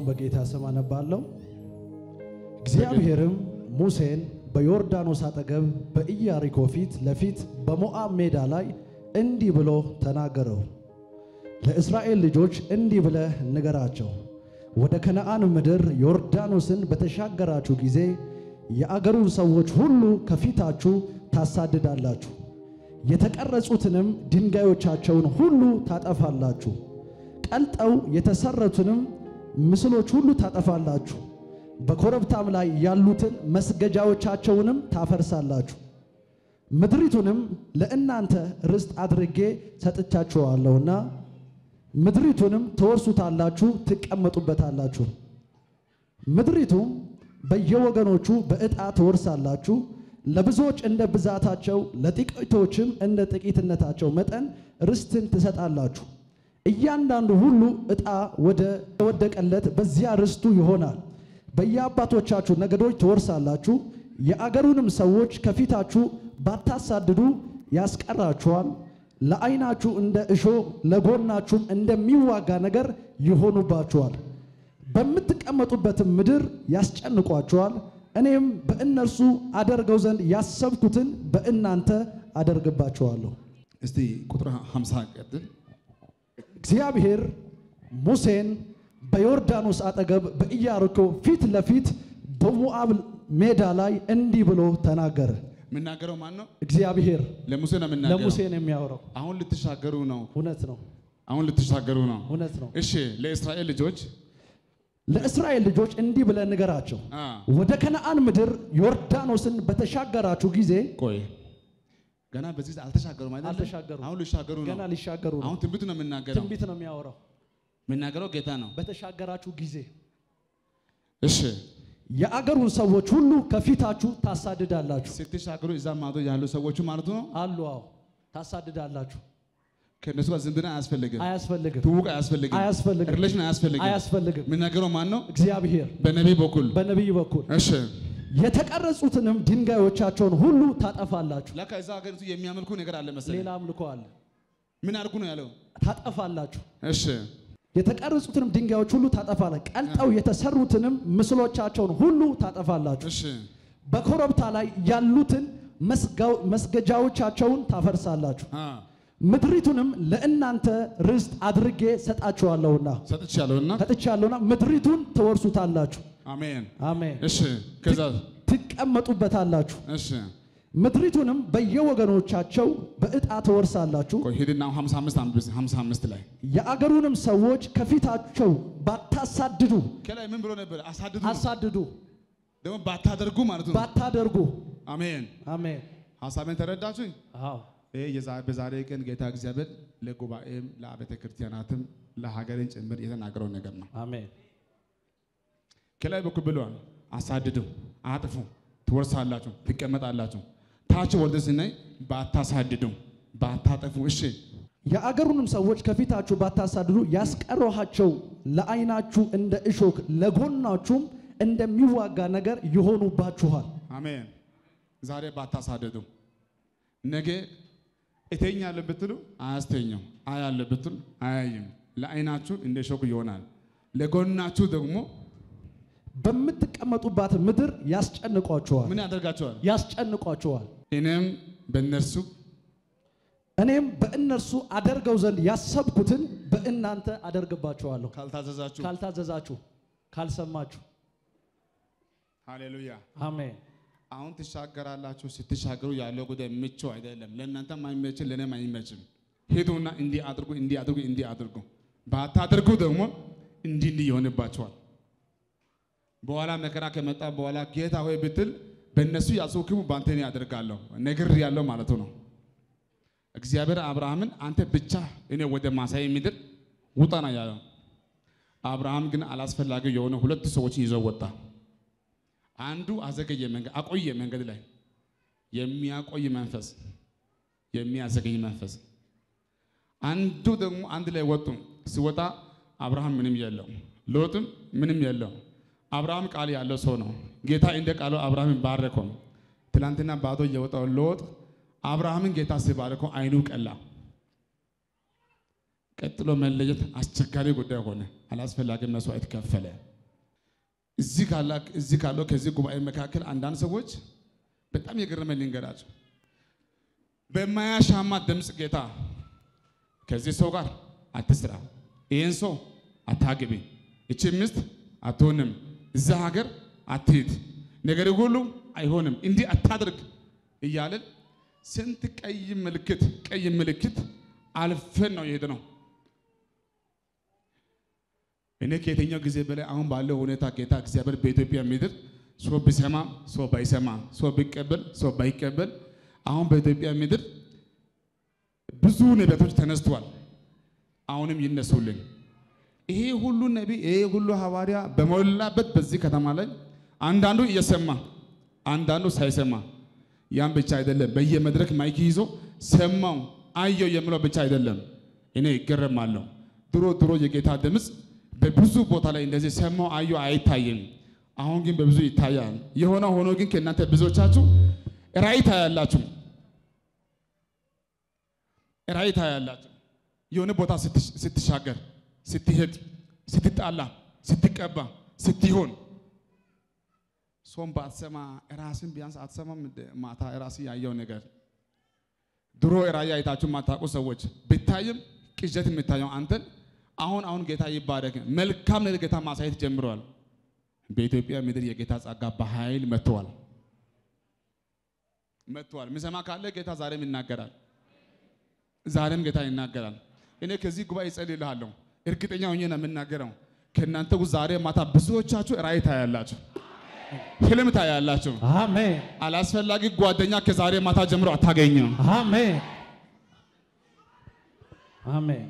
በጌታ ስም አነባለሁ። እግዚአብሔርም ሙሴን በዮርዳኖስ አጠገብ በኢያሪኮ ፊት ለፊት በሞዓብ ሜዳ ላይ እንዲህ ብሎ ተናገረው። ለእስራኤል ልጆች እንዲህ ብለህ ንገራቸው፣ ወደ ከነዓን ምድር ዮርዳኖስን በተሻገራችሁ ጊዜ የአገሩን ሰዎች ሁሉ ከፊታችሁ ታሳድዳላችሁ፣ የተቀረጹትንም ድንጋዮቻቸውን ሁሉ ታጠፋላችሁ፣ ቀልጠው የተሰረቱንም ምስሎች ሁሉ ታጠፋላችሁ፣ በኮረብታም ላይ ያሉትን መስገጃዎቻቸውንም ታፈርሳላችሁ። ምድሪቱንም ለእናንተ ርስት አድርጌ ሰጥቻችኋለሁና ምድሪቱንም ትወርሱታላችሁ፣ ትቀመጡበታላችሁ። ምድሪቱም በየወገኖቹ በዕጣ ትወርሳላችሁ። ለብዙዎች እንደ ብዛታቸው፣ ለጥቂቶችም እንደ ጥቂትነታቸው መጠን ርስትን ትሰጣላችሁ። እያንዳንዱ ሁሉ ዕጣ ወደ ተወደቀለት በዚያ ርስቱ ይሆናል። በየአባቶቻችሁ ነገዶች ትወርሳላችሁ። የአገሩንም ሰዎች ከፊታችሁ ባታሳድዱ ያስቀራችኋል። ለዓይናችሁ እንደ እሾህ ለጎናችሁም እንደሚዋጋ ነገር ይሆኑባችኋል። በምትቀመጡበትም ምድር ያስጨንቋችኋል። እኔም በእነርሱ አደርገው ዘንድ ያሰብኩትን በእናንተ አደርግባችኋለሁ። እስቲ ቁጥር 50 ቀጥል። እግዚአብሔር ሙሴን በዮርዳኖስ አጠገብ በኢያሪኮ ፊት ለፊት በሞዓብ ሜዳ ላይ እንዲህ ብሎ ተናገረ። የምናገረው ማን ነው? እግዚአብሔር ለሙሴ ነው የምናገረው። ለሙሴ ነው የሚያወራው። አሁን ልትሻገሩ ነው። እውነት ነው፣ አሁን ልትሻገሩ ነው። እውነት ነው። እሺ፣ ለእስራኤል ልጆች ለእስራኤል ልጆች እንዲህ ብለህ ንገራቸው፣ አ ወደ ከነዓን ምድር ዮርዳኖስን በተሻገራችሁ ጊዜ ቆይ ገና በዚህ አልተሻገሩም አይደል? አልተሻገሩም። አሁን ሊሻገሩ ነው። ገና ሊሻገሩ ነው። አሁን ትንቢቱ ነው የምናገረው። ትንቢት ነው የሚያወራው። የምናገረው ጌታ ነው። በተሻገራችሁ ጊዜ እሺ፣ የአገሩን ሰዎች ሁሉ ከፊታችሁ ታሳድዳላችሁ። ስትሻገሩ እዛ ማዶ ያሉ ሰዎቹ ማለት ነው አሉ አዎ፣ ታሳድዳላችሁ። ከእነሱ ጋር ዝምድና አያስፈልግም። አያስፈልግም፣ ትውውቅ አያስፈልግም። አያስፈልግም፣ ሪሌሽን አያስፈልግም። አያስፈልግም። የምናገረው ማን ነው? እግዚአብሔር በነቢይ በኩል በነቢይ በኩል እሺ። የተቀረጹትንም ድንጋዮቻቸውን ሁሉ ታጠፋላችሁ። ለካ እዛ ሀገሪቱ የሚያመልኩ ነገር አለ መሰለኝ። ሌላ አምልኮ አለ፣ ምን አድርጉ ነው ያለው? ታጠፋላችሁ። እሺ፣ የተቀረጹትንም ድንጋዮች ሁሉ ታጠፋላችሁ። ቀልጠው የተሰሩትንም ምስሎቻቸውን ሁሉ ታጠፋላችሁ። እሺ፣ በኮረብታ ላይ ያሉትን መስጋው- መስገጃዎቻቸውን ታፈርሳላችሁ። አ ምድሪቱንም ለእናንተ ርስት አድርጌ ሰጣችኋለሁና ሰጥቻለሁና ሰጥቻለሁና ምድሪቱን ትወርሱታላችሁ። አሜን። አሜን። እሺ፣ ከዛ ትቀመጡበታላችሁ። እሺ፣ ምድሪቱንም በየወገኖቻቸው በዕጣ ትወርሳላችሁ። ቆይ ሂድና አሁን 55 አንብብ፣ 55 ላይ የአገሩንም ሰዎች ከፊታቸው ባታሳድዱ ከላይ ምን ብሎ ነበር? አሳድዱ ነው። አሳድዱ ደግሞ ባታደርጉ ማለት ነው። ባታደርጉ። አሜን። አሜን። ሀሳቤን ተረዳችሁኝ? አዎ ይህ የዛ- በዛሬ ቀን ጌታ እግዚአብሔር ለጉባኤም ለአብያተ ክርስቲያናትም ለሀገርን ጭምር የተናገረው ነገር ነው። አሜን። ከላይ በኩል ብለዋል፣ አሳድዱ፣ አጥፉ፣ ትወርሳላችሁ፣ ትቀመጣላችሁ። ታች ወርደ ስናይ ባታሳድዱ፣ ባታጠፉ። እሺ የአገሩንም ሰዎች ከፊታችሁ ባታሳድዱ ያስቀረኋቸው ለዓይናችሁ እንደ እሾክ ለጎናችሁም እንደሚዋጋ ነገር ይሆኑባችኋል። አሜን። ዛሬ ባታሳድዱ፣ ነገ እተኛለሁ ብትሉ አያስተኛም፣ አያለሁ ብትሉ አያይም። ለዓይናችሁ እንደ ሾክ ይሆናል፣ ለጎናችሁ ደግሞ በምትቀመጡባት ምድር ያስጨንቋችኋል ምን ያደርጋቸዋል? ያስጨንቋችኋል። እኔም በእነርሱ እኔም በእነርሱ አደርገው ዘንድ ያሰብኩትን በእናንተ አደርግባችኋለሁ። ካልታዘዛችሁ ካልታዘዛችሁ፣ ካልሰማችሁ። ሃሌሉያ። አሜን። አሁን ትሻገራላችሁ። ስትሻገሩ ያለው ጉዳይ ምቹ አይደለም። ለእናንተም አይመችም፣ ለእኔም አይመችም። ሂዱና እንዲህ አድርጉ፣ እንዲህ አድርጉ፣ እንዲህ አድርጉ። ባታደርጉ ደግሞ እንዲህ እንዲህ ይሆንባቸዋል። በኋላ መከራ ከመጣ በኋላ ጌታ ሆይ ብትል በእነሱ ያጽውክሙ በአንተ እኔ ያደርጋለሁ ነግር ያለው ማለቱ ነው። እግዚአብሔር አብርሃምን አንተ ብቻ እኔ ወደ ማሳይ ምድር ውጣ ነው ያለው። አብርሃም ግን አላስፈላጊ የሆነ ሁለት ሰዎችን ይዞ ወጣ። አንዱ አዘገየ መንገድ አቆየ መንገድ ላይ የሚያቆይ መንፈስ የሚያዘገይ መንፈስ። አንዱ ደግሞ አንድ ላይ ወጡ። ሲወጣ አብርሃም ምንም የለው፣ ሎጥም ምንም የለው። አብርሃም ቃል ያለው ሰው ነው። ጌታ እንደ ቃሉ አብርሃምን ባረከው። ትላንትና ባዶ የወጣው ሎጥ አብርሃምን ጌታ ሲባረከው አይኑ ቀላ። ቀጥሎ መለየት አስቸጋሪ ጉዳይ ሆነ። አላስፈላጊ መስዋዕት ከፈለ። እዚህ ካላ እዚህ ካለው ከዚህ ጉባኤ መካከል አንዳንድ ሰዎች በጣም የገረመኝ ልንገራቸው። በማያሻማ ድምፅ ጌታ ከዚህ ሰው ጋር አትስራ፣ ይህን ሰው አታግቢ፣ እቺ ሚስት አትሆንም፣ እዛ ሀገር አትሂድ፣ ነገር ሁሉ አይሆንም፣ እንዲህ አታድርግ እያልን ስንት ቀይ ምልክት ቀይ ምልክት አልፈን ነው የሄድነው። እኔ ከየትኛው ጊዜ በላይ አሁን ባለው ሁኔታ ጌታ እግዚአብሔር በኢትዮጵያ ምድር ሰው ቢሰማ ሰው ባይሰማ ሰው ቢቀበል ሰው ባይቀበል አሁን በኢትዮጵያ ምድር ብዙ ነቢያቶች ተነስተዋል። አሁንም ይነሱልን። ይሄ ሁሉ ነቢይ ይሄ ሁሉ ሐዋርያ በሞላበት በዚህ ከተማ ላይ አንዳንዱ እየሰማ አንዳንዱ ሳይሰማ ያን ብቻ አይደለም። በየመድረክ ማይክ ይዞ ሰማው አየው የሚለው ብቻ አይደለም። እኔ ይገረማለሁ። ድሮ ድሮ የጌታ ድምፅ በብዙ ቦታ ላይ እንደዚህ ሰማው አየው አይታይም። አሁን ግን በብዙ ይታያል። የሆነ ሆኖ ግን ከእናንተ ብዙዎቻችሁ ራእይ ታያላችሁ፣ ራእይ ታያላችሁ። የሆነ ቦታ ስትሻገር፣ ስትሄድ፣ ስትጣላ፣ ስትቀባ፣ ስትሆን ሶም ባትሰማ ራስን ቢያንስ አትሰማም። ማታ ራስ ያየው ነገር ድሮ ራእይ አይታችሁ ማታውቁ ሰዎች ብታይም ቅዠት የምታየው አንተን አሁን አሁን ጌታ ይባረክ መልካም ነገር ጌታ ማሳየት ጀምረዋል። በኢትዮጵያ ምድር የጌታ ጸጋ በኃይል መጥተዋል መጥተዋል። የሚሰማ ካለ ጌታ ዛሬም ይናገራል። ዛሬም ጌታ ይናገራል። እኔ ከዚህ ጉባኤ እጸልይልሃለሁ። እርግጠኛ ሆኜ ነው የምናገረው። ከእናንተ ውስጥ ዛሬ ማታ ብዙዎቻችሁ ራእይ ታያላችሁ፣ ህልም ታያላችሁ። አሜን አላስፈላጊ ጓደኛ ከዛሬ ማታ ጀምሮ አታገኝም። አሜን አሜን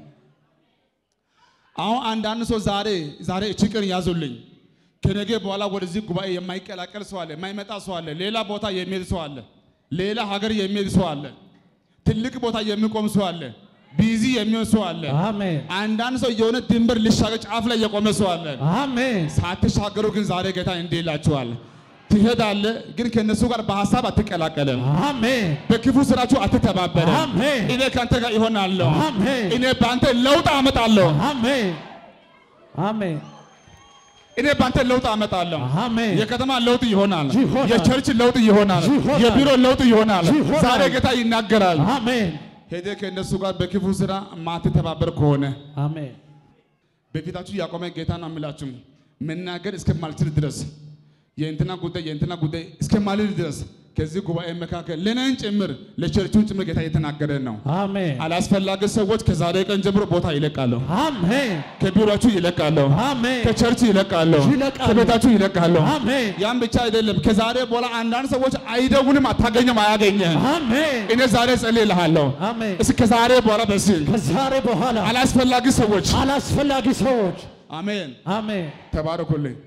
አሁን አንዳንድ ሰው ዛሬ ዛሬ እቺ ቀን ያዙልኝ ከነገ በኋላ ወደዚህ ጉባኤ የማይቀላቀል ሰው አለ፣ የማይመጣ ሰው አለ፣ ሌላ ቦታ የሚሄድ ሰው አለ፣ ሌላ ሀገር የሚሄድ ሰው አለ፣ ትልቅ ቦታ የሚቆም ሰው አለ፣ ቢዚ የሚሆን ሰው አለ። አሜን አንዳንድ ሰው የሆነ ድንበር ሊሻገር ጫፍ ላይ የቆመ ሰው አለ። አሜን ሳትሻገሩ ግን ዛሬ ጌታ እንዲህ ይላችኋል፣ ትሄዳለህ፣ ግን ከእነሱ ጋር በሀሳብ አትቀላቀልም፣ አሜን በክፉ ስራችሁ አትተባበርም። አሜን እኔ ከአንተ ጋር ይሆናለሁ፣ አሜን እኔ በአንተ ለውጥ አመጣለሁ፣ አሜን አሜን እኔ በአንተ ለውጥ አመጣለሁ። አሜን የከተማ ለውጥ ይሆናል። ይሆናል። የቸርች ለውጥ ይሆናል። ይሆናል። የቢሮ ለውጥ ይሆናል። ይሆናል። ዛሬ ጌታ ይናገራል። አሜን ሄደ ከእነሱ ጋር በክፉ ስራ ማትተባበር ከሆነ አሜን በፊታችሁ ያቆመ ጌታ ነው የምላችሁ መናገር እስከማልችል ድረስ የእንትና ጉዳይ የእንትና ጉዳይ እስከማልል ድረስ ከዚህ ጉባኤ መካከል ለነን ጭምር ለቸርቹን ጭምር ጌታ እየተናገረ ነው። አሜን አላስፈላጊ ሰዎች ከዛሬ ቀን ጀምሮ ቦታ ይለቃሉ። አሜን ከቢሮችሁ ይለቃሉ። አሜን ከቸርች ይለቃሉ። ይለቃሉ። ከቤታችሁ ይለቃሉ። አሜን ያን ብቻ አይደለም። ከዛሬ በኋላ አንዳንድ ሰዎች አይደውልም፣ አታገኘም፣ አያገኘህም። አሜን እኔ ዛሬ ጸልይልሃለሁ። አሜን እስከ ከዛሬ በኋላ በስል ከዛሬ በኋላ አላስፈላጊ ሰዎች አላስፈላጊ ሰዎች አሜን አሜን ተባረኩልኝ።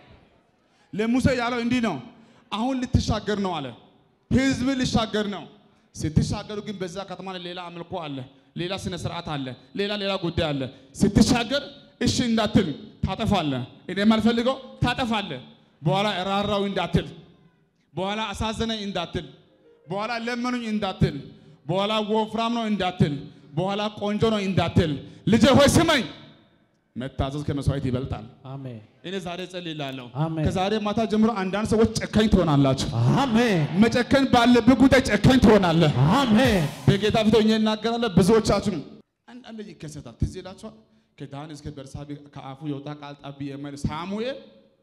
ለሙሴ ያለው እንዲህ ነው። አሁን ልትሻገር ነው አለ። ህዝብ ልሻገር ነው። ስትሻገሩ ግን በዛ ከተማ ላይ ሌላ አምልኮ አለ፣ ሌላ ስነ ስርዓት አለ፣ ሌላ ሌላ ጉዳይ አለ። ስትሻገር እሺ እንዳትል ታጠፋለህ። እኔ የማልፈልገው ታጠፋለህ። በኋላ ራራው እንዳትል፣ በኋላ አሳዘነኝ እንዳትል፣ በኋላ ለመኑኝ እንዳትል፣ በኋላ ወፍራም ነው እንዳትል፣ በኋላ ቆንጆ ነው እንዳትል። ልጄ ሆይ ስመኝ፣ መታዘዝ ከመስዋዕት ይበልጣል። አሜን እኔ ዛሬ እጸልይልሃለሁ። አሜን። ከዛሬ ማታ ጀምሮ አንዳንድ ሰዎች ጨካኝ ትሆናላችሁ። አሜን መጨከን ባለብህ ጉዳይ ጨካኝ ትሆናለህ። አሜን በጌታ ፊት ሆኜ እናገራለሁ። ብዙዎቻችሁ አንዳንድ ይከሰታል። ትዝ ይላችኋል። ከዳን እስከ ቤርሳቤ ከአፉ የወጣ ቃል ጠብ የማይል ሳሙኤል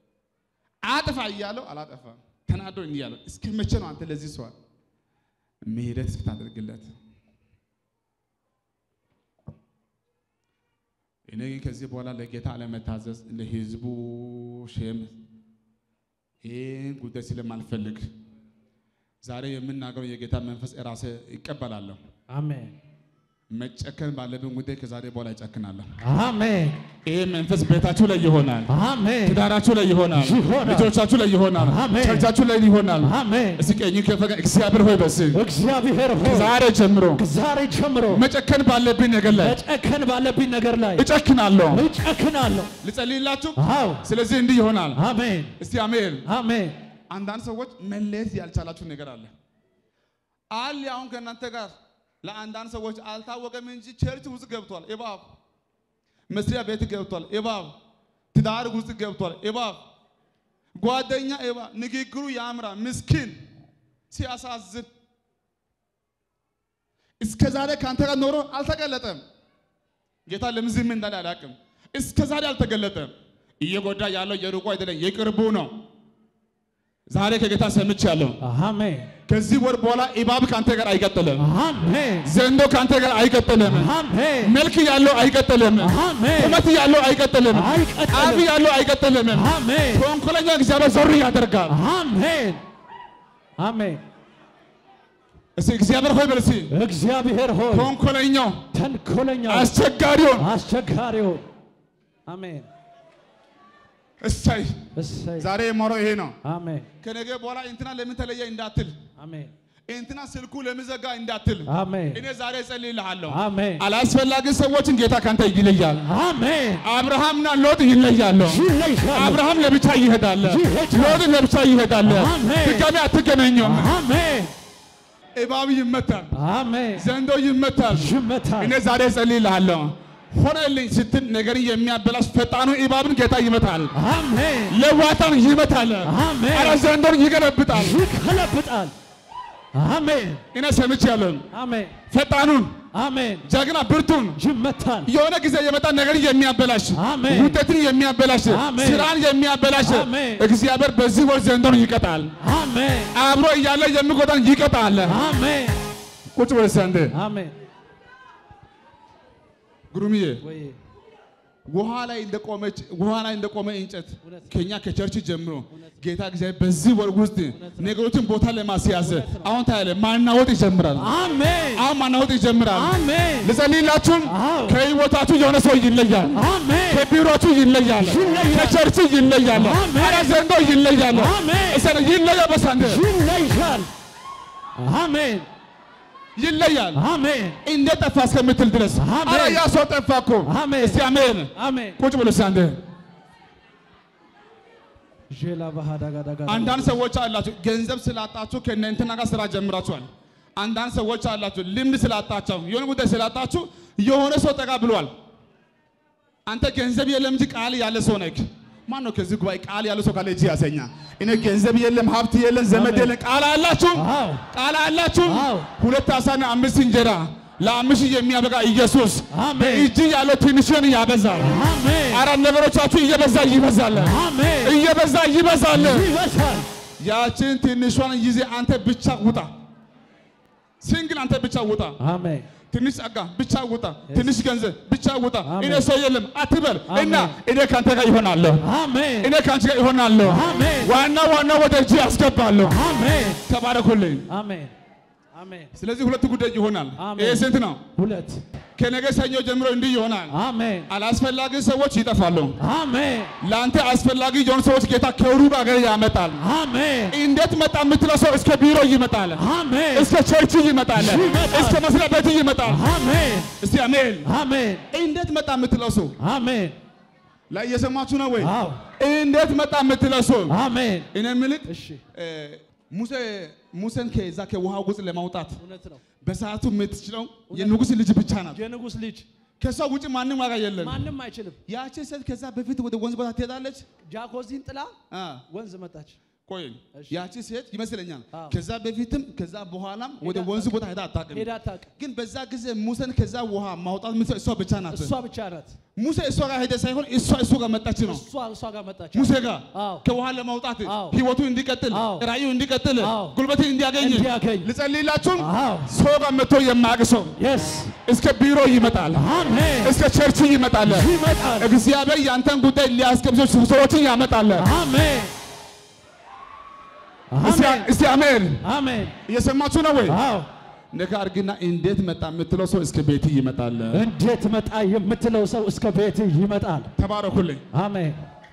አጥፋ እያለው አላጠፋም። ተናዶ እንዲህ ያለው እስከ መቼ ነው አንተ ለዚህ ሰዋል ምህረት እስክታደርግለት? እኔ ግን ከዚህ በኋላ ለጌታ አለመታዘዝ ለህዝቡ ሼም ይህን ጉዳይ ስለማልፈልግ ዛሬ የምናገረው የጌታ መንፈስ ራሴ ይቀበላለሁ። አሜን መጨከን ባለብን ጉዳይ ከዛሬ በኋላ ይጨክናለሁ። አሜን ይህ መንፈስ ቤታችሁ ላይ ይሆናል፣ አሜን ትዳራችሁ ላይ ይሆናል፣ ይሆናል። ልጆቻችሁ ላይ ይሆናል፣ አሜን። ቸርቻችሁ ላይ ይሆናል። አሜን እስኪ ቀኝ ከፈቀ እግዚአብሔር ሆይ በስል እግዚአብሔር ሆይ ዛሬ ጀምሮ ዛሬ ጀምሮ መጨከን ባለብኝ ነገር ላይ መጨከን ባለብኝ ነገር ላይ እጨክናለሁ። እጨክናለሁ ልጸልይላችሁ። አዎ ስለዚህ እንዲህ ይሆናል። አሜን እስቲ አሜን። አሜን አንዳንድ ሰዎች መለየት ያልቻላችሁ ነገር አለ አለ አሁን ከእናንተ ጋር ለአንዳንድ ሰዎች አልታወቀም እንጂ ቸርች ውስጥ ገብቷል እባብ፣ መስሪያ ቤት ገብቷል እባብ፣ ትዳር ውስጥ ገብቷል እባብ። ጓደኛ ኤባ ንግግሩ ያምራ፣ ምስኪን ሲያሳዝን እስከ ዛሬ ከአንተ ጋር ኖሮ አልተገለጠም። ጌታ ለምን ዝም እንዳለ አላውቅም። እስከ ዛሬ አልተገለጠም። እየጎዳ ያለው የሩቁ አይደለም የቅርቡ ነው። ዛሬ ከጌታ ሰምቻለሁ። አሜን ከዚህ ወር በኋላ እባብ ከአንተ ጋር አይቀጥልም። አሜን ዘንዶ ከአንተ ጋር አይቀጥልም። አሜን መልክ ያለው አይቀጥልም። አሜን ቁመት ያለው አይቀጥልም። አይቀጥልም። አፍ ያለው አይቀጥልም። አሜን ተንኮለኛ እግዚአብሔር ዞር ያደርጋል። አሜን አሜን እስቲ እግዚአብሔር ሆይ በል እስቲ እግዚአብሔር ሆይ ተንኮለኛው ተንኮለኛው አስቸጋሪውን አስቸጋሪው አሜን እሰይ እሰይ ዛሬ የማወራው ይሄ ነው። አሜን ከነገ በኋላ እንትና ለምን ተለየ እንዳትል፣ አሜን እንትና ስልኩ ለምን ዘጋ እንዳትል፣ አሜን እኔ ዛሬ እጸልይልሃለሁ። አሜን አላስፈላጊ ሰዎችን ጌታ ካንተ ይለያል። አሜን አብርሃምና ሎጥ ይለያሉ። ይለያሉ አብርሃም ለብቻ ይሄዳል፣ ይሄዳል። ሎጥ ለብቻ ይሄዳል። አሜን። ድጋሚ አትገናኙም። አሜን እባብ ይመታል፣ አሜን ዘንዶ ይመታል። ይመታል እኔ ዛሬ እጸልይልሃለሁ። ሆነልኝ ስትል ነገርን የሚያበላሽ ፈጣኑ እባብን ጌታ ይመታል፣ አሜን ለዋታን ይመታል፣ አሜን ኧረ ዘንዶን ይገለብጣል። ይገለብጣል አሜን እኔ ሰምቻለሁ። አሜን ፈጣኑን አሜን ጀግና ብርቱን ይመታል የሆነ ጊዜ የመጣ ነገርን የሚያበላሽ አሜን። ውጤትን የሚያበላሽ አሜን። ስራን የሚያበላሽ አሜን። እግዚአብሔር በዚህ ወር ዘንዶን ይቀጣል። አሜን አብሮ እያለ የሚጎዳን ይቀጣል። አሜን ቁጭ በል እስኪ አንዴ አሜን ጉሩምዬ ወይ ውሃ ላይ እንደቆመች ውሃ ላይ እንደቆመ እንጨት እውነት ነው። ከኛ ከቸርች ጀምሮ ጌታ እግዚአብሔር በዚህ ወር ውስጥ ነገሮችን ቦታ ለማስያዝ አሁን ታያለ ማናወጥ ይጀምራል። አሜን አሁን ማናወጥ ይጀምራል። አሜን ልጸልይላችሁም አዎ። ከህይወታችሁ የሆነ ሰው ይለያል። አሜን ከቢሮችሁ ይለያል። ይለያል። ከቸርች ይለያል። አሜን። ኧረ ዘንዶ ይለያል። አሜን። እሰ- ይለያ በሳንደ ይለያል አሜን ይለያል። አሜን እንዴት ጠፋ እስከምትል ድረስ አሜን። ኧረ ያ ሰው ጠፋ እኮ። አሜን እስቲ አሜን። አሜን ቁጭ ብሎ ሳንደ ዤላ ባህዳ ጋዳ ጋዳ አንዳንድ ሰዎች አላችሁ ገንዘብ ስላጣችሁ ከእናንተና ጋር ስራ ጀምራችኋል። አንዳንድ ሰዎች አላችሁ ልምድ ስላጣችሁ የሆነ ጉዳይ ስላጣችሁ የሆነ ሰው ጠጋ ብሏል። አንተ ገንዘብ የለም እንጂ ቃል ያለ ሰው ነህ። ማን ነው ከዚህ ጉባኤ ቃል ያለ ሰው ካለ እጅ ያሰኛ። እኔ ገንዘብ የለም ሀብት የለም ዘመድ አሜን። የለም ቃል አላችሁ አዎ ቃል አላችሁ። አዎ። ሁለት አሳና አምስት እንጀራ ለአምስት ሺህ የሚያበቃ ኢየሱስ አሜን። በእጅ ያለው ትንሽን ያበዛል። አሜን አራት ነገሮቻችሁ እየበዛ ይበዛል፣ አሜን እየበዛ ይበዛል። ይበዛል ያችን ትንሿን ጊዜ አንተ ብቻ ውጣ። ሲንግል አንተ ብቻ ውጣ። አሜን ትንሽ ጸጋ ብቻ ውጣ። ትንሽ ገንዘብ ብቻ ውጣ። አሜን። እኔ ሰው የለም አትበል አሜን። እና እኔ ከአንተ ጋር ይሆናለሁ፣ አሜን እኔ ከአንቺ ጋር ይሆናለሁ። አሜን ዋና ዋና ወደ እጅ ያስገባለሁ። አሜን ተባረኩልኝ። አሜን አሜን ስለዚህ ሁለት ጉዳይ ይሆናል። አሜን። ይሄ ስንት ነው? ሁለት ከነገ ሰኞ ጀምሮ እንዲህ ይሆናል። አሜን አላስፈላጊ ሰዎች ይጠፋሉ። አሜን ለአንተ አስፈላጊ የሆኑ ሰዎች ጌታ ከሩቅ አገር ያመጣል። አሜን እንዴት መጣ የምትለው ሰው እስከ ቢሮ ይመጣል፣ አሜን እስከ ቸርች ይመጣል፣ ይመጣል። እስከ መስሪያ ቤት ይመጣል። አሜን እስቲ አሜን። አሜን እንዴት መጣ የምትለው ሰው አሜን ላይ እየሰማችሁ ነው ወይ? አዎ እንዴት መጣ የምትለው ሰው አሜን እኔ የምልህ እሺ እ፣ ሙሴ ሙሴን ከዛ ከውሃ ውስጥ ለማውጣት እውነት ነው በሰዓቱ የምትችለው የንጉሥ ልጅ ብቻ ናት። የንጉሥ ልጅ ከሷ ውጭ ማንም ዋጋ የለም። ማንም አይችልም ያቺ ሴት ከዛ በፊት ወደ ወንዝ ቦታ ትሄዳለች። ጃኮዚን ጥላ አ፣ ወንዝ መጣች ቆይ እሺ። ያቺ ሴት ይመስለኛል አዎ። ከዛ በፊትም ከዛ በኋላም ወደ ሄዳ ወንዝ ቦታ ሄዳ አታውቅም። ሄዳ አታውቅም ግን በዛ ጊዜ ሙሴን ከዛ ውሃ ማውጣት የምትችለው እሷ ብቻ ናት። እሷ ብቻ ናት ሙሴ እሷ ጋር ሄደ ሳይሆን እሷ እሱ ጋር መጣች ነው። እሷ እሷ ጋር መጣች ሙሴ ጋር አዎ ከውሃ ለማውጣት አዎ። ህይወቱ እንዲቀጥል አዎ። ራእዩ እንዲቀጥል አዎ። ጉልበትን እንዲያገኝ እንዲያገኝ ልጸልይላችሁም አዎ ሰው ጋር መጥቶ የማያውቅ ሰው የስ እስከ ቢሮ ይመጣል፣ አሜን እስከ ቸርች ይመጣል። ይመጣል እግዚአብሔር ያንተን ጉዳይ ሊያስገብዞ ሰዎችን ያመጣል። አሜን እስቲ አሜን እስቲ አሜን። አሜን እየሰማችሁ ነው ወይ? አዎ ነካ አድርግና እንዴት መጣ የምትለው ሰው እስከ ቤት ይመጣል። እንዴት መጣ የምትለው ሰው እስከ ቤት ይመጣል ተባረኩልኝ። አሜን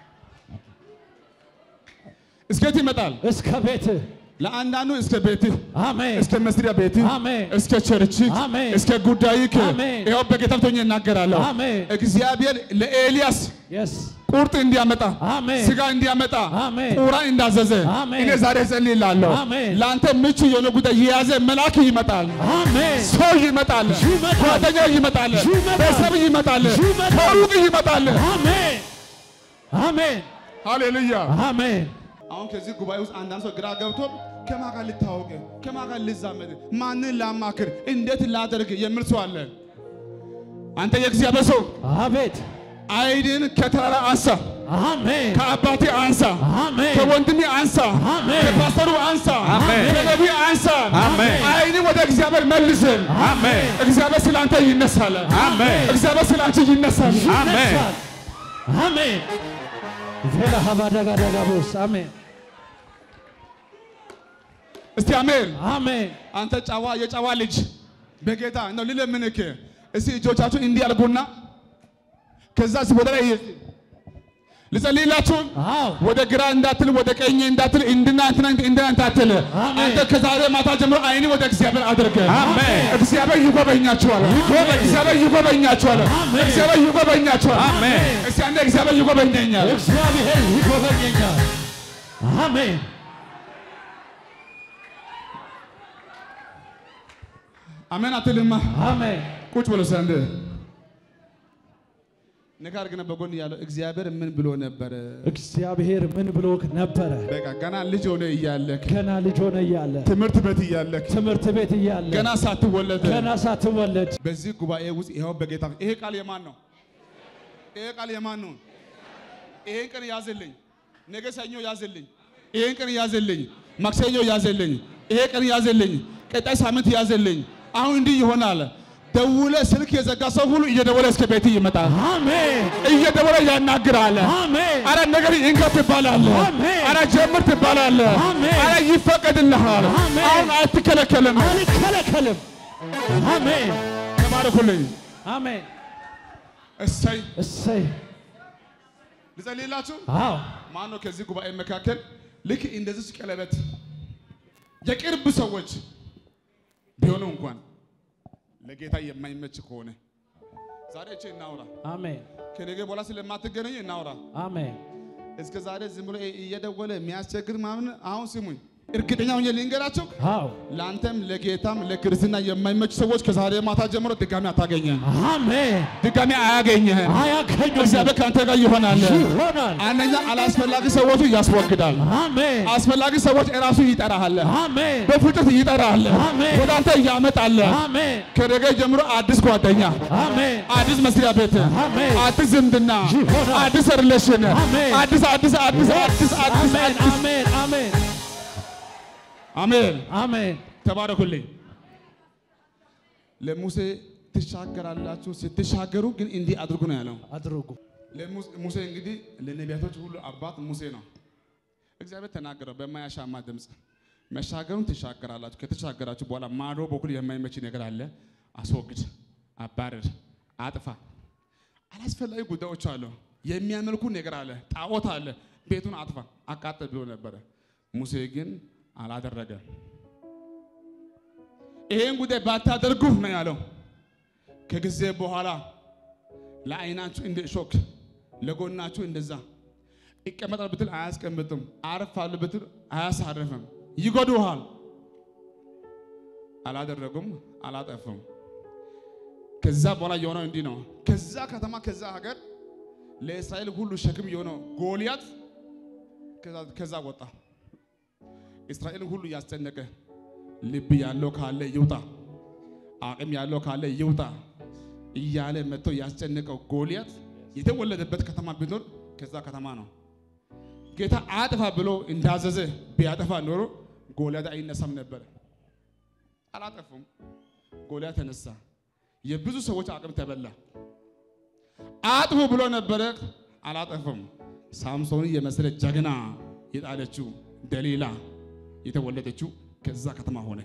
እስከት ይመጣል። እስከ ቤት ለአንዳንዱ እስከ ቤትህ አሜን እስከ መስሪያ ቤትህ አሜን እስከ ቸርች አሜን እስከ ጉዳይክ አሜን ይኸው በጌታ ፊት እናገራለሁ። አሜን እግዚአብሔር ለኤልያስ የስ ቁርጥ እንዲያመጣ አሜን ስጋ እንዲያመጣ አሜን ቁራን እንዳዘዘ አሜን። እኔ ዛሬ ጸልይላለሁ። አሜን። ለአንተ ምቹ የሆነ ጉዳይ የያዘ መልአክ ይመጣል፣ አሜን ሰው ይመጣል፣ ይመጣል። ጓደኛ ይመጣል፣ ይመጣል። ቤተሰብ ይመጣል፣ ይመጣል። ከሩቅ ይመጣል። አሜን አሜን ሃሌሉያ። አሜን አሁን ከዚህ ጉባኤ ውስጥ አንዳንድ ሰው ግራ ገብቶ ከማን ጋር ልታወቅ፣ ከማን ጋር ልዛመድ፣ ማንን ላማክር፣ እንዴት ላደርግ የሚል ሰው አለ። አንተ የእግዚአብሔር ሰው አቤት አይድን ከተራራ አንሳ፣ አሜን ከአባቴ አንሳ፣ አሜን ከወንድሜ አንሳ፣ አሜን ከፓስተሩ አንሳ፣ አሜን። ከነቢይ አንሳ። አሜን። አይን ወደ እግዚአብሔር መልስ። አሜን እግዚአብሔር ስለ አንተ ይነሳል። አሜን እግዚአብሔር ስለ አንቺ ይነሳል። አሜን ይነሳል። አሜን ቬላ ሀባዳጋዳጋቦስ አሜን እስቲ አሜን። አሜን አንተ ጨዋ የጨዋ ልጅ በጌታ ነው ልለምንህ። እስቲ እጆቻችሁ እንዲህ አድርጉና ከዛ እስቲ ወደ ላይ ልጸልይላችሁ። አዎ ወደ ግራ እንዳትል፣ ወደ ቀኝ እንዳትል፣ እንድና እንትና እንድና እንዳትል። አሜን። አንተ ከዛሬ ማታ ጀምሮ አይን ወደ እግዚአብሔር አድርገ። አሜን። እግዚአብሔር ይጎበኛችኋል። እግዚአብሔር ይጎበኛችኋል። አሜን። እግዚአብሔር ይጎበኛችኋል። አሜን። እስቲ አንዴ እግዚአብሔር ይጎበኘኛል። እግዚአብሔር ይጎበኘኛል አሜን አሜን አትልማ። አሜን ቁጭ ብሎ ሰንድ ንካር ግን በጎን ያለው እግዚአብሔር ምን ብሎ ነበረ? እግዚአብሔር ምን ብሎክ ነበረ በቃ ገና ልጅ ሆነ እያለክ ገና ልጅ ሆነ እያለ ትምህርት ቤት እያለክ ትምህርት ቤት እያለ ገና ሳትወለድ ገና ሳትወለድ በዚህ ጉባኤ ውስጥ ይኸው በጌታ ይሄ ቃል የማን ነው? ይሄ ቃል የማን ነው? ይሄን ቀን ያዝልኝ፣ ነገ ሰኞ ያዝልኝ፣ ይሄን ቀን ያዝልኝ፣ ማክሰኞ ያዝልኝ፣ ይሄ ቀን ያዝልኝ፣ ቀጣይ ሳምንት ያዝልኝ። አሁን እንዲህ ይሆናል። ደውለ ስልክ የዘጋ ሰው ሁሉ እየደወለ እስከ ቤት ይመጣል። አሜን እየደወለ ያናግራል። አሜን አረ ነገር ይንካ ትባላለህ። አሜን። አረ ጀምር ትባላለህ። አሜን። አረ ይፈቀድልሃል። አሜን። አሁን አትከለከልም። አልከለከልም አሜን ተባረኩልኝ። አሜን እሰይ እሰይ ልጸልይላችሁ። አዎ ማን ነው ከዚህ ጉባኤ መካከል ልክ እንደዚህ ቀለበት የቅርብ ሰዎች ቢሆኑ እንኳን ለጌታ የማይመች ከሆነ ዛሬ እቺ እናውራ። አሜን ከነገ በኋላ ስለማትገናኙ እናውራ። አሜን እስከ ዛሬ ዝም ብሎ እየደወለ የሚያስቸግር ምናምን አሁን ስሙኝ፣ እርግጠኛ ሆኜ ልንገራቸው አዎ ለአንተም ለጌታም ለክርስትና የማይመች ሰዎች ከዛሬ ማታ ጀምሮ ድጋሚ አታገኘህም፣ አሜን ድጋሚ አያገኘህም። አያገኙም እግዚአብሔር ከአንተ ጋር ይሆናል። ይሆናል አንደኛ አላስፈላጊ ሰዎቹ ያስወግዳል። አሜን አስፈላጊ ሰዎች እራሱ ይጠራሃል፣ አሜን በፍጥነት ይጠራሃል፣ አሜን። ወደ አንተ እያመጣል። አሜን ከነገ ጀምሮ አዲስ ጓደኛ፣ አሜን አዲስ መስሪያ ቤት፣ አሜን። አዲስ ዝምድና፣ ይሆናል። አዲስ ሪሌሽን፣ አሜን። አዲስ አዲስ አዲስ አዲስ አዲስ አሜን አዲስ አሜን አሜን አሜን። አሜን ተባረኩልኝ። ለሙሴ ትሻገራላችሁ፣ ስትሻገሩ ግን እንዲህ አድርጉ ነው ያለው። አድርጉ ለሙሴ- ሙሴ እንግዲህ ለነቢያቶች ሁሉ አባት ሙሴ ነው። እግዚአብሔር ተናገረው በማያሻማ ድምፅ መሻገሩን ትሻገራላችሁ። ከተሻገራችሁ በኋላ ማዶ በኩል የማይመች ነገር አለ፣ አስወግድ፣ አባረር፣ አጥፋ። አላስፈላጊ ጉዳዮች አሉ፣ የሚያመልኩ ነገር አለ፣ ጣዖት አለ፣ ቤቱን አጥፋ፣ አቃጥል ብሎ ነበረ። ሙሴ ግን አላደረገም። ይሄን ጉዳይ ባታደርጉ ነው ያለው። ከጊዜ በኋላ ለዓይናችሁ እንደ እሾክ ለጎናችሁ እንደዛ ይቀመጣል ብትል አያስቀምጥም፣ አርፋሉ ብትል አያሳርፍም፣ ይጎዱሃል። አላደረጉም፣ አላጠፉም። ከዛ በኋላ የሆነው እንዲህ ነው። ከዛ ከተማ ከዛ ሀገር ለእስራኤል ሁሉ ሸክም የሆነው ጎልያት ከዛ- ከዛ ወጣ። እስራኤልን ሁሉ ያስጨነቀ ልብ ያለው ካለ ይውጣ፣ አቅም ያለው ካለ ይውጣ እያለ መጥቶ ያስጨነቀው ጎልያት የተወለደበት ከተማ ቢኖር ከዛ ከተማ ነው። ጌታ አጥፋ ብሎ እንዳዘዘ ቢያጠፋ ኖሮ ጎልያት አይነሳም ነበር። አላጠፉም። ጎልያት ተነሳ። የብዙ ሰዎች አቅም ተበላ። አጥፉ ብሎ ነበረ፣ አላጠፉም። ሳምሶንን የመሰለ ጀግና የጣለችው ደሊላ የተወለደችው ከዛ ከተማ ሆነ።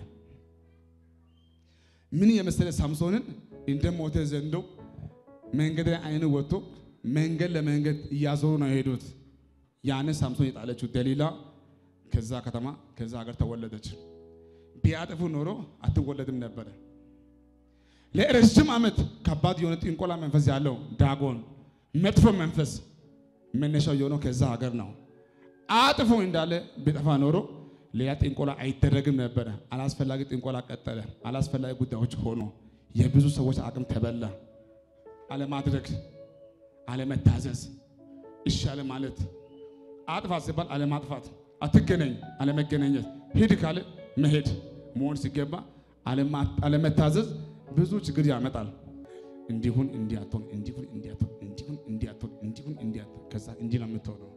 ምን የመሰለ ሳምሶንን እንደ ሞተ ዘንዶ መንገድ ላይ አይኑ ወጥቶ መንገድ ለመንገድ እያዞሩ ነው የሄዱት። ያንን ሳምሶን የጣለችው ደሊላ ከዛ ከተማ ከዛ ሀገር ተወለደች። ቢያጠፉ ኖሮ አትወለድም ነበረ። ለረጅም ዓመት ከባድ የሆነ ጥንቆላ መንፈስ ያለው ዳጎን መጥፎ መንፈስ መነሻው የሆነው ከዛ ሀገር ነው። አጥፎ እንዳለ ቢጠፋ ኖሮ ሌላ ጥንቆላ አይደረግም ነበረ። አላስፈላጊ ጥንቆላ ቀጠለ። አላስፈላጊ ጉዳዮች ሆኖ የብዙ ሰዎች አቅም ተበላ። አለማድረግ፣ አለመታዘዝ፣ እሺ አለ ማለት፣ አጥፋ ሲባል አለማጥፋት፣ አትገናኝ፣ አለመገናኘት፣ ሂድ ካለ መሄድ መሆን ሲገባ አለማ- አለመታዘዝ ብዙ ችግር ያመጣል። እንዲሁን እንዲያትሆን እንዲሁን እንዲያትሆን እንዲሁን እንዲያትሆን እንዲሁን እንዲያትሆን ከዛ እንዲህ ነው የምትሆነው።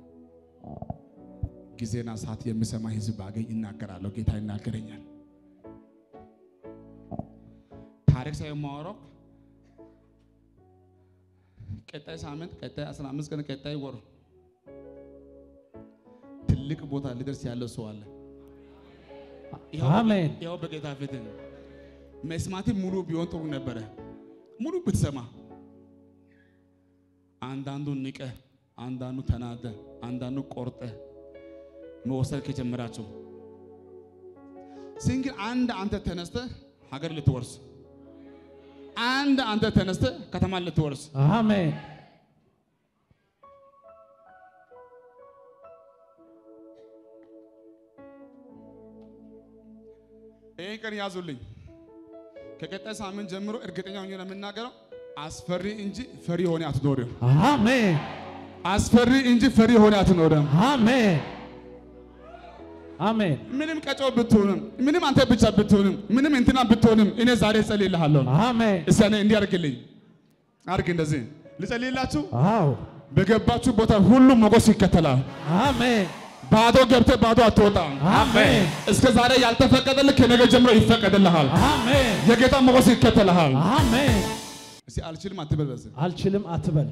ጊዜና ሰዓት የምሰማ ህዝብ ባገኝ እናገራለሁ። ጌታ ይናገረኛል። ታሪክ ሳይሆን የማወራው ቀጣይ ሳምንት፣ ቀጣይ 15 ቀን፣ ቀጣይ ወር ትልቅ ቦታ ሊደርስ ያለው ሰው አለ። ይኸው አሜን። ይኸው በጌታ ፊት መስማት ሙሉ ቢሆን ጥሩ ነበረ። ሙሉ ብትሰማ አንዳንዱ ንቀ፣ አንዳንዱ ተናደ፣ አንዳንዱ ቆርጠ መወሰድ ከጀመራቸው ሲንግል አንድ አንተ ተነስተ ሀገር ልትወርስ፣ አንድ አንተ ተነስተ ከተማ ልትወርስ አሜን። ይህን ቀን ያዙልኝ። ከቀጣይ ሳምንት ጀምሮ እርግጠኛ ሆኜ ነው የምናገረው። አስፈሪ እንጂ ፈሪ ሆነ አትኖርም። አሜን። አስፈሪ እንጂ ፈሪ ሆነ አትኖርም። አሜን። አሜን። ምንም ቀጮ ብትሆንም፣ ምንም አንተ ብቻ ብትሆንም፣ ምንም እንትና ብትሆንም እኔ ዛሬ እጸልይልሃለሁ። አሜን። እስቲ እኔ እንዲህ አድርግልኝ፣ አድርግ እንደዚህ ልጸልይላችሁ። አዎ። በገባችሁ ቦታ ሁሉ ሞገስ ይከተላል። አሜን። ባዶ ገብተህ ባዶ አትወጣም። አሜን። እስከ ዛሬ ያልተፈቀደልህ ከነገ ጀምሮ ይፈቀድልሃል። አሜን። የጌታ ሞገስ ይከተልሃል። አሜን። እስቲ አልችልም አትበል። በዚህ አልችልም አትበል።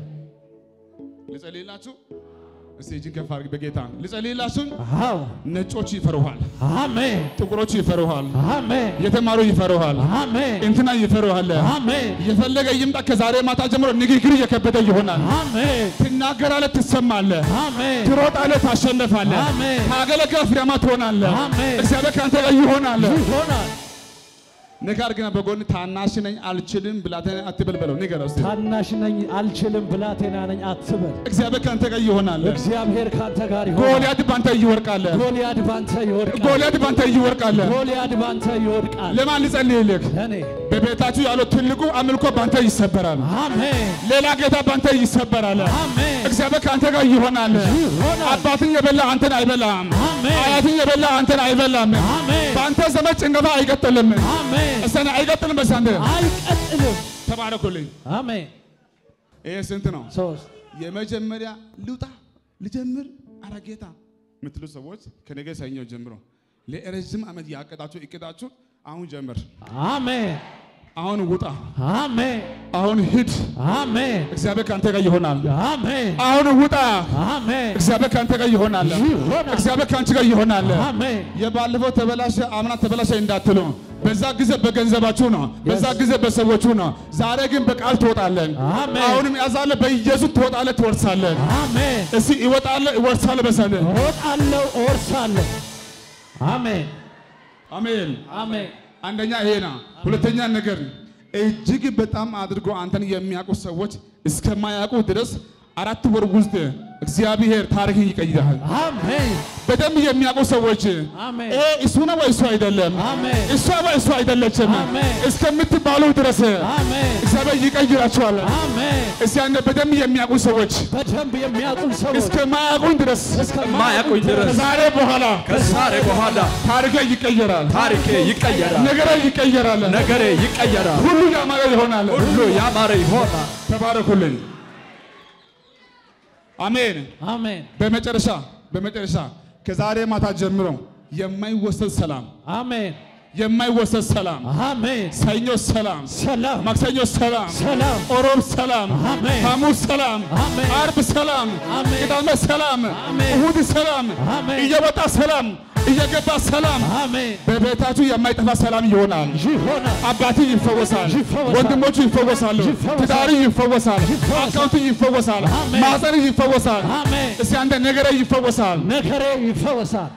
ልጸልይላችሁ። እስቲ እጅን ከፍ አድርግ። በጌታ ልጸልይላችሁ። አዎ። ነጮች ይፈሩሃል፣ አሜን። ጥቁሮች ይፈሩሃል፣ አሜን። የተማሩ ይፈሩሃል፣ አሜን። እንትና ይፈሩሃል። አሜን። የፈለገ ይምጣ ከዛሬ ማታ ጀምሮ ንግግር እየከበደ ይሆናል። አሜን። ትናገራለህ፣ ትሰማለህ፣ አሜን። ትሮጣለህ፣ ታሸንፋለህ፣ አሜን። ታገለግለህ ፍሬያማ ትሆናለህ። አሜን። እግዚአብሔር ከአንተ ጋር ይሆናል። ይሆናል። ነገር ግን በጎን ታናሽ ነኝ አልችልም ብላቴና አትበል በለው። ንገረው እስቲ ታናሽ ነኝ አልችልም፣ ብላቴና ነኝ አትበል። እግዚአብሔር ከአንተ ጋር ይሆናል። እግዚአብሔር ካንተ ጋር ይሆናል። ጎልያድ ባንተ ይወርቃል። ጎልያድ ባንተ ይወድቃል። ጎልያድ ባንተ ይወርቃል። ጎልያድ ባንተ ይወድቃል። ለማን ልጸልይልህ? ለእኔ በቤታችሁ ያለው ትልቁ አምልኮ ባንተ ይሰበራል። አሜን። ሌላ ጌታ ባንተ ይሰበራል። አሜን። እግዚአብሔር ከአንተ ጋር ይሆናል። ይሆናል። አባትን የበላ አንተን አይበላም። አሜን። አያትን የበላ አንተን አይበላም። አሜን። በአንተ ዘመን ጭንገፋ አይቀጥልም። አሜን። እሰነ አይቀጥልም። በሳንተ አይቀጥልም። ተባረኩልኝ። አሜን። ይሄ ስንት ነው? ሶስት የመጀመሪያ ልውጣ ልጀምር፣ አረ ጌታ የምትሉ ሰዎች ከነገ ሰኞ ጀምሮ ለረዥም ዓመት ያቀዳችሁ እቅዳችሁ አሁን ጀምር። አሜን። አሁን ውጣ። አሜን። አሁን ሂድ። አሜን። እግዚአብሔር ከአንተ ጋር ይሆናል። አሜን። አሁን ውጣ። አሜን። እግዚአብሔር ከአንተ ጋር ይሆናል። ይሆናል። እግዚአብሔር ከአንቺ ጋር ይሆናል። አሜን። የባለፈው ተበላሸ፣ አምና ተበላሸ እንዳትሉ። በዛ ጊዜ በገንዘባችሁ ነው፣ በዛ ጊዜ በሰዎቹ ነው። ዛሬ ግን በቃል ትወጣለን። አሜን። አሁንም ያዛለ በኢየሱስ ትወጣለህ፣ ትወርሳለህ። አሜን። እስቲ ይወጣለህ፣ እወርሳለህ በሰለ እወጣለሁ፣ እወርሳለሁ። አሜን። አሜን። አሜን። አንደኛ ይሄ ነው። ሁለተኛ ነገር እጅግ በጣም አድርጎ አንተን የሚያውቁ ሰዎች እስከማያውቁ ድረስ አራት ወር ውስጥ እግዚአብሔር ታሪክን ይቀይራል። አሜን። በደንብ የሚያውቁ ሰዎች አሜን። ይሄ እሱ ነው ወይ እሱ አይደለም፣ አሜን። እሷ ወይ እሱ አይደለችም አሜን። እስከምትባሉ ድረስ አሜን። እግዚአብሔር ይቀይራቸዋል። አሜን። እስቲ አንተ በደንብ የሚያውቁ ሰዎች በደንብ የሚያውቁን ሰዎች እስከማያውቁን ድረስ ማያውቁኝ ድረስ ከዛሬ በኋላ ከዛሬ በኋላ ታሪክ ይቀየራል፣ ታሪኬ ይቀየራል፣ ነገሬ ይቀየራል፣ ነገሬ ይቀየራል፣ ሁሉ ያማረ ይሆናል። ሁሉ ያማረ ይሆናል። ተባረኩልኝ። አሜን። አሜን። በመጨረሻ በመጨረሻ ከዛሬ ማታ ጀምሮ የማይወሰድ ሰላም አሜን። የማይወሰድ ሰላም፣ አሜን። ሰኞ ሰላም፣ ሰላም ማክሰኞ ሰላም፣ ሰላም ኦሮብ ሰላም፣ አሜን። ሐሙስ ሰላም፣ አሜን። አርብ ሰላም፣ አሜን። ቅዳሜ ሰላም፣ አሜን። እሁድ ሰላም፣ አሜን። እየወጣ ሰላም፣ እየገባ ሰላም፣ አሜን። በቤታችሁ የማይጠፋ ሰላም ይሆናል። ይሆናል። አባቴ ይፈወሳል፣ ይፈወሳል። ወንድሞቹ ይፈወሳሉ፣ ይፈወሳል። ትዳሪ ይፈወሳል፣ ይፈወሳል። አካውንቱ ይፈወሳል፣ አሜን። ማህፀን ይፈወሳል። አሜን። እስቲ አንተ ነገረ ይፈወሳል። ነገሬ ይፈወሳል።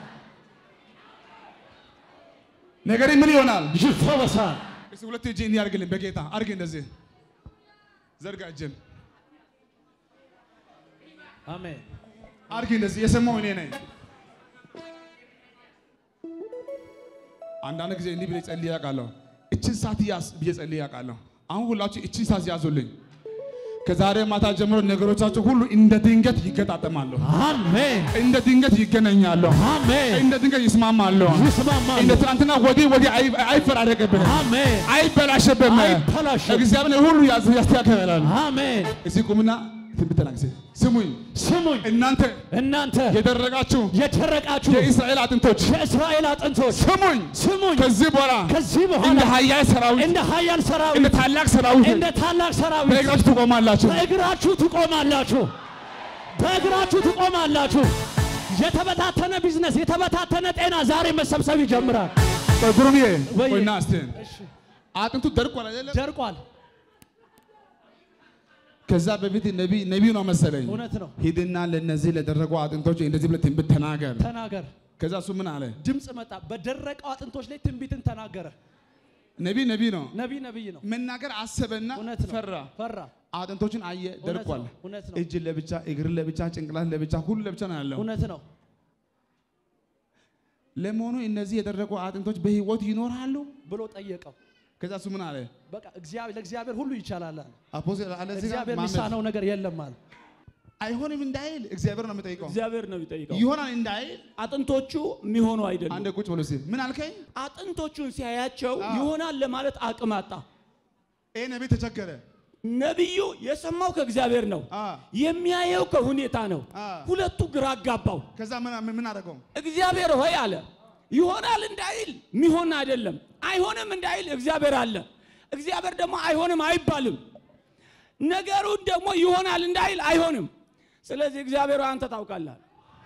ነገሬ ምን ይሆናል? ይፈወሳል። እስቲ ሁለት እጅ እንዲህ አድርግልኝ። በጌታ አድርግ፣ እንደዚህ ዘርጋ እጅን አሜን። አድርግ፣ እንደዚህ የሰማው እኔ ነኝ። አንዳንድ ጊዜ እንዲህ ብዬ ጸልዬ አውቃለሁ። እችን ሰዓት ያዝ ብዬ ጸልዬ አውቃለሁ። አሁን ሁላችሁ እችን ሰዓት ያዙልኝ። ከዛሬ ማታ ጀምሮ ነገሮቻቸው ሁሉ እንደ ድንገት ይገጣጠማሉ፣ አሜን እንደ ድንገት ይገናኛሉ፣ አሜን እንደ ድንገት ይስማማሉ። ይስማማሉ። እንደ ትናንትና ወዲህ ወዲህ አይ- አይፈራረቅብህም፣ አሜን አይበላሽብህም። አይበላሽም። እግዚአብሔር ሁሉ ያዝ- ያስተካክላል። አሜን እዚህ ቁምና ትንቢት ተናገር። ስሙኝ ስሙኝ እናንተ እናንተ የደረጋችሁ የደረቃችሁ የእስራኤል አጥንቶች የእስራኤል አጥንቶች ስሙኝ፣ ስሙኝ ከዚህ በኋላ ከዚህ እንደ በኋላ ኃያል ሰራዊት እንደ ኃያል እንደ ሰራዊት ታላቅ ሰራዊት እንደ ታላቅ ሰራዊት በእግራችሁ ትቆማላችሁ። በእግራችሁ ትቆማላችሁ። በእግራችሁ ትቆማላችሁ። የተበታተነ ቢዝነስ፣ የተበታተነ ጤና ዛሬ መሰብሰብ ይጀምራል። ጉሩምዬ ወይ- ቆይና እስቲ አጥንቱ ደርቋል አይደለም? ደርቋል። ከዛ በፊት ነቢይ ነቢይ ነው መሰለኝ። እውነት ነው። ሂድና ለነዚህ ለደረቁ አጥንቶች እንደዚህ ብለህ ትንቢት ተናገር። ተናገር። ከዛ እሱ ምን አለ? ድምፅ መጣ። በደረቀው አጥንቶች ላይ ትንቢትን ተናገረ። ነቢይ ነቢይ ነው ነቢይ ነቢይ ነው። መናገር አሰበና እውነት ነው። ፈራ። ፈራ። አጥንቶችን አየ፣ ደርቋል። ነው፣ እውነት ነው። እጅ ለብቻ፣ እግር ለብቻ፣ ጭንቅላት ለብቻ፣ ሁሉ ለብቻ ነው ያለው። እውነት ነው። ለመሆኑ እነዚህ የደረቁ አጥንቶች በህይወት ይኖራሉ? ብሎ ጠየቀው። ከዛ እሱ ምን አለ? በቃ እግዚአብሔር ለእግዚአብሔር ሁሉ ይቻላል አለ። አፖስቶል አለ እዚህ ጋር እግዚአብሔር ማመድ የሚሳነው ነገር የለም አለ። አይሆንም እንዳይል እግዚአብሔር ነው የሚጠይቀው። እግዚአብሔር ነው የሚጠይቀው። ይሆናል እንዳይል አጥንቶቹ የሚሆኑ አይደሉም። አንድ ቁጭ ብሎ ሲል ምን አልከኝ? አጥንቶቹን ሲያያቸው አዎ። ይሆናል ለማለት አቅም አጣ። ይሄ ነቢይ ተቸገረ። ነቢዩ የሰማው ከእግዚአብሔር ነው፣ አ የሚያየው ከሁኔታ ነው። አ ሁለቱ ግራ አጋባው። ከዛ ምን ምን አደረገው? እግዚአብሔር ሆይ አለ ይሆናል እንዳይል ሚሆን አይደለም፣ አይሆንም እንዳይል እግዚአብሔር አለ። እግዚአብሔር ደግሞ አይሆንም አይባልም። ነገሩን ደግሞ ይሆናል እንዳይል አይሆንም። ስለዚህ እግዚአብሔር ሆይ አንተ ታውቃለህ።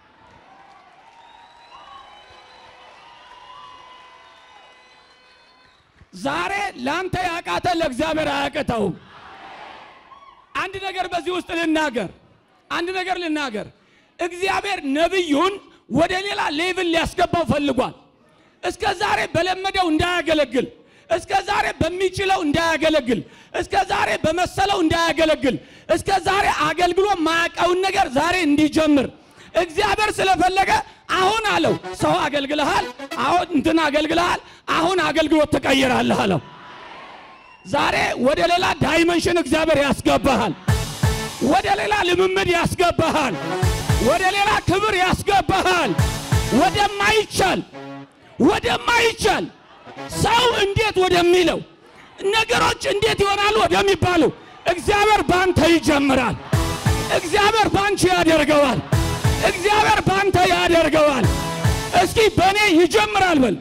ዛሬ ላንተ ያቃተ ለእግዚአብሔር አያቅተውም። አንድ ነገር በዚህ ውስጥ ልናገር፣ አንድ ነገር ልናገር። እግዚአብሔር ነቢዩን ወደ ሌላ ሌቭል ሊያስገባው ፈልጓል። እስከ ዛሬ በለመደው እንዳያገለግል፣ እስከ ዛሬ በሚችለው እንዳያገለግል፣ እስከ ዛሬ በመሰለው እንዳያገለግል፣ እስከ ዛሬ አገልግሎ ማያውቀውን ነገር ዛሬ እንዲጀምር እግዚአብሔር ስለፈለገ አሁን አለው ሰው አገልግልሃል፣ አሁን እንትን አገልግልሃል፣ አሁን አገልግሎት ትቀይራለህ አለው። ዛሬ ወደ ሌላ ዳይመንሽን እግዚአብሔር ያስገባሃል። ወደ ሌላ ልምምድ ያስገባሃል። ወደ ሌላ ክብር ያስገባሃል። ወደማይቻል ወደማይቻል ሰው እንዴት ወደሚለው ነገሮች እንዴት ይሆናሉ ወደሚባሉ እግዚአብሔር ባንተ ይጀምራል። እግዚአብሔር ባንቺ ያደርገዋል። እግዚአብሔር ባንተ ያደርገዋል። እስኪ በእኔ ይጀምራል በል።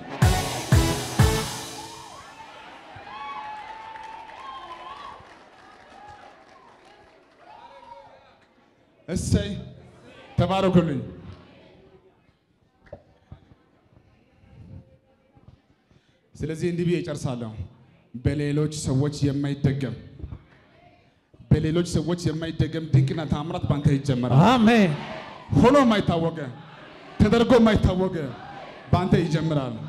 እሰይ ተባረኩልኝ። ስለዚህ እንዲህ ብዬ እጨርሳለሁ። በሌሎች ሰዎች የማይደገም በሌሎች ሰዎች የማይደገም ድንቅና ታምራት ባንተ ይጀመራል። አሜን። ሆኖ የማይታወቀ ተደርጎ የማይታወቀ ባንተ ይጀምራል።